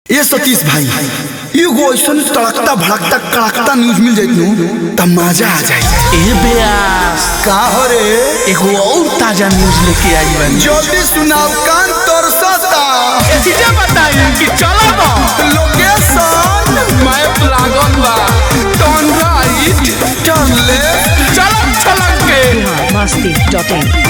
ए सतीश भाई एगो ऐसन तड़कता भड़कता कड़कता न्यूज मिल जाइत नु त मजा आ जाए ए बेयास का हो रे एगो और ताजा न्यूज लेके आई बानी जल्दी सुनाओ कान तरसता चीजें बताई कि चलो ना लोकेशन मैप लागल बा टर्न राइट टर्न लेफ्ट चलक चलक के masti.in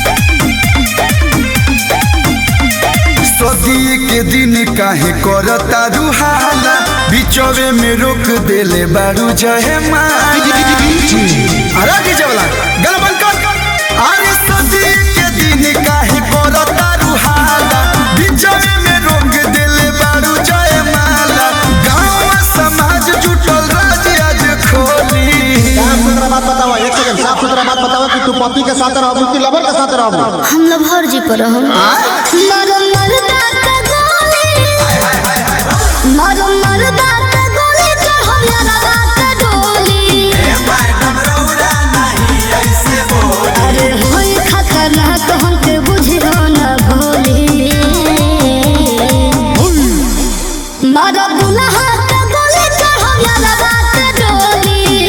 सदी के दिन काहे करता रुहाला बिचवे में रोक देले बारू जहे माई अरे डीजे वाला गल बंद कर अरे सदी के दिन काहे करता रुहाला बिचवे में रोक देले बारू जहे माला गांव समाज जुटल राज आज खोली साफ सुथरा बात बताओ एक सेकंड साफ सुथरा बात बताओ कि तू पति के साथ रहबू कि लवर के साथ रहबू हम लभर जी पर हम मरो मरदा का गोली मरो मरदा का गोली चढ़ो यारा रात डोली अरे होई खतरनाक हमके बुझियो न भोली मरो दुल्हा का गोली चढ़ो यारा रात डोली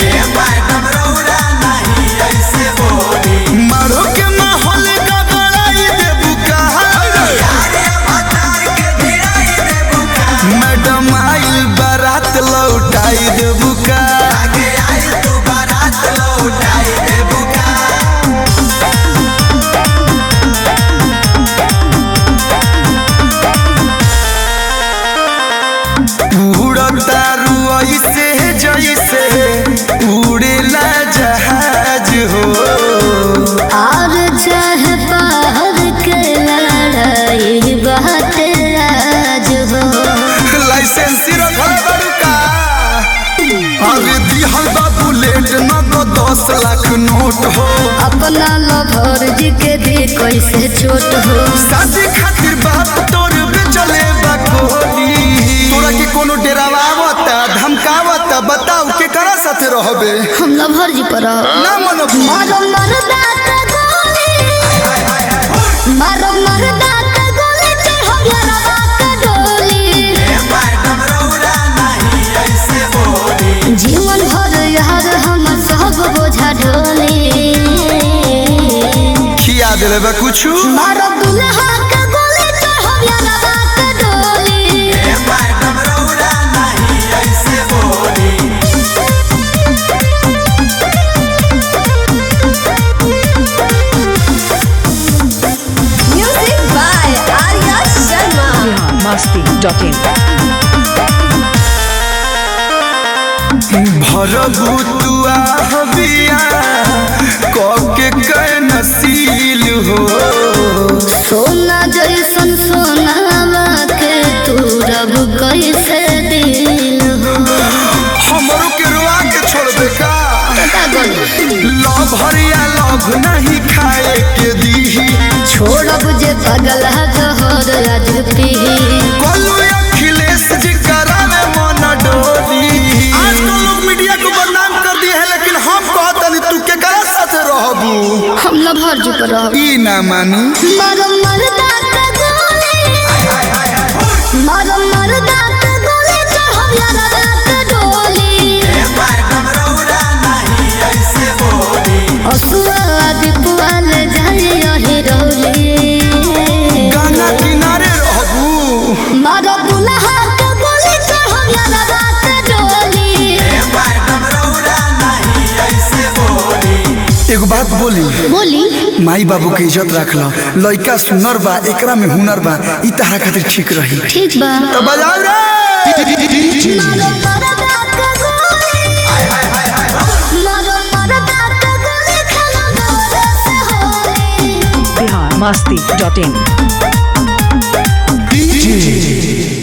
मारो के माहौल का बड़ाई देबू कहा मैडम आई बारात लौटाई देबू का उड़ता रुई से जैसे उड़ेला जहाज हो और चाहे पहाड़ के लड़ाई बात राज हो लाइसेंसी रखल बड़ू का अरे दिहल बा बुलेट न तो दस लाख नोट हो अपना लभर जी के भी कैसे छोट हो शादी खातिर बाप तोर बेचले बा कोली तोरा के कोनो डेरावा आवता धमकावता बताऊ के करा साथे रहबे हम लभर जी पर रहो। ना मनो मारो मरदा का गोली मारो मरदा का गोली चढ़ो यारा बात डोली जीवन भर यार हम सब बोझा ढोली खिया देले बा कुछु मारो दुल्हा का गोली चढ़ो यारा बात डोली Music by Arya Sharma. masti.in भरबू तुआ हबिया कके कै नसील हो सोना जैसन सोनावा के तू रब कैसे दिल हो हमरो के रुआ के छोड़ दे का पता गल लव हरिया लव नहीं खाए के दीही छोड़ब जे पगल जहर आज पी कोलू अखिलेश जी करावे मन डोली आजकल लोग मीडिया को बदनाम कर दिए है लेकिन हम कहतनी तू के करा साथे रहबू हम लभर जी पर रहो। ई ना मानी मारो मरदा का गोली मारो मरदा का गोली चढ़ो यारा रात डोली असुआ दीपुआल जाए हिरौली गंगा किनारे रहबू मारो दुल्हा का गोली चढ़ो यारा रात डोली एगो बात बोली बोली माई बाबू के इज्जत रख लो लइका सुनर बा एकरा में हुनर बा ई तहरा खातिर ठीक रही ठीक बा तो बजाओ रे मारो मरदा का गोली मारो मरदा का गोली खाना गोरे से होली masti.in